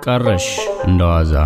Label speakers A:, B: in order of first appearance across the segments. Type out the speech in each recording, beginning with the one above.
A: ቀረሽ እንደዋዛ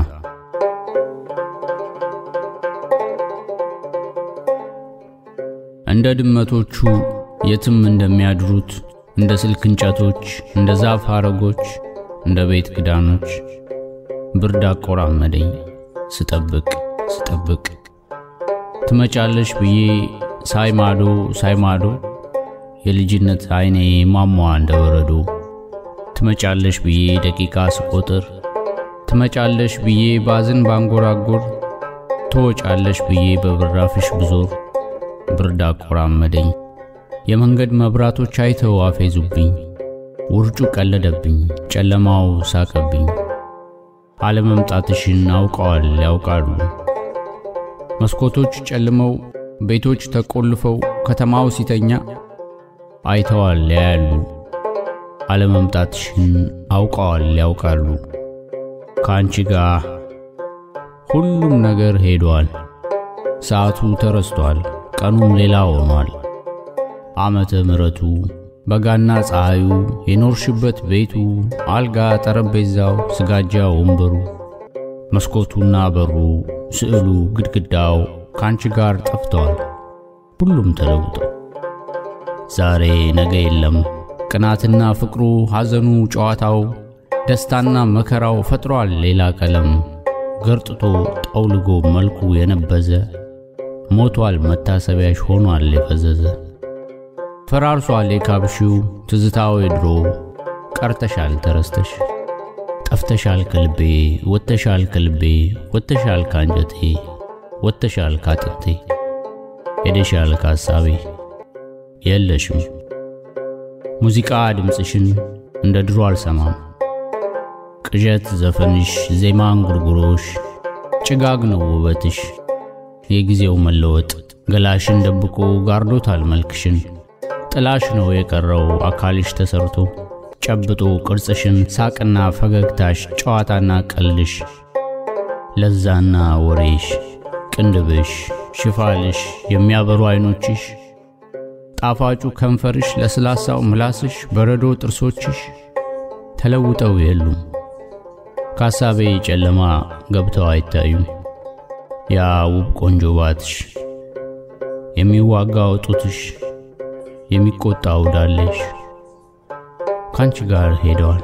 A: እንደ ድመቶቹ የትም እንደሚያድሩት እንደ ስልክ እንጨቶች፣ እንደ ዛፍ ሐረጎች፣ እንደ ቤት ክዳኖች ብርድ አቆራመደኝ ስጠብቅ ስጠብቅ ትመጫለሽ ብዬ ሳይማዶ ሳይማዶ የልጅነት አይኔ ማሟ እንደ በረዶ ትመጫለሽ ብዬ ደቂቃ ስቆጥር ትመጫለሽ ብዬ ባዝን ባንጎራጎር ትወጫለሽ ብዬ በብራፍሽ ብዞር ብርድ አቆራመደኝ የመንገድ መብራቶች አይተው አፌዙብኝ ውርጩ ቀለደብኝ ጨለማው ሳቀብኝ አለመምጣትሽን አውቀዋል ያውቃሉ መስኮቶች ጨልመው ቤቶች ተቆልፈው ከተማው ሲተኛ አይተዋል ያያሉ አለመምጣትሽን አውቀዋል ያውቃሉ ከአንቺ ጋር ሁሉም ነገር ሄዷል ሰዓቱ ተረስቷል ቀኑም ሌላ ሆኗል ዓመተ ምሕረቱ በጋና ፀሐዩ የኖርሽበት ቤቱ አልጋ ጠረጴዛው ስጋጃ ወንበሩ መስኮቱና በሩ ስዕሉ ግድግዳው ካንቺ ጋር ጠፍተዋል ሁሉም ተለውጠው ዛሬ ነገ የለም ቅናትና ፍቅሩ ሐዘኑ ጨዋታው ደስታና መከራው ፈጥሯል ሌላ ቀለም ገርጥቶ ጠውልጎ መልኩ የነበዘ ሞቷል መታሰቢያሽ ሆኗል የፈዘዘ ፈራርሷል የካብሺው ትዝታው የድሮ ቀርተሻል ተረስተሽ ጠፍተሻል ከልቤ ወጥተሻል ከልቤ ወጥተሻል ካንጀቴ ወጥተሻል ካጥንቴ ሄደሻል ካሳቤ የለሽም ሙዚቃ ድምፅሽን እንደ ድሮ አልሰማም ቅዠት ዘፈንሽ ዜማ እንጉርጉሮሽ ጭጋግ ነው ውበትሽ የጊዜው መለወጥ ገላሽን ደብቆ ጋርዶታል መልክሽን ጥላሽ ነው የቀረው አካልሽ ተሰርቶ ጨብጦ ቅርጽሽን ሳቅና ፈገግታሽ ጨዋታና ቀልድሽ ለዛና ወሬሽ ቅንድብሽ ሽፋልሽ የሚያበሩ አይኖችሽ ጣፋጩ ከንፈርሽ ለስላሳው ምላስሽ በረዶ ጥርሶችሽ ተለውጠው የሉም ካሳቤ ጨለማ ገብተው አይታዩም ያ ውብ ቆንጆ ባትሽ የሚዋጋው ጡትሽ የሚቆጣው ዳሌሽ ካንቺ ጋር ሄደዋል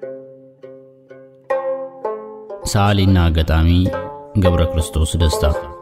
A: ሰዓሊና ገጣሚ ገብረ ክርስቶስ ደስታ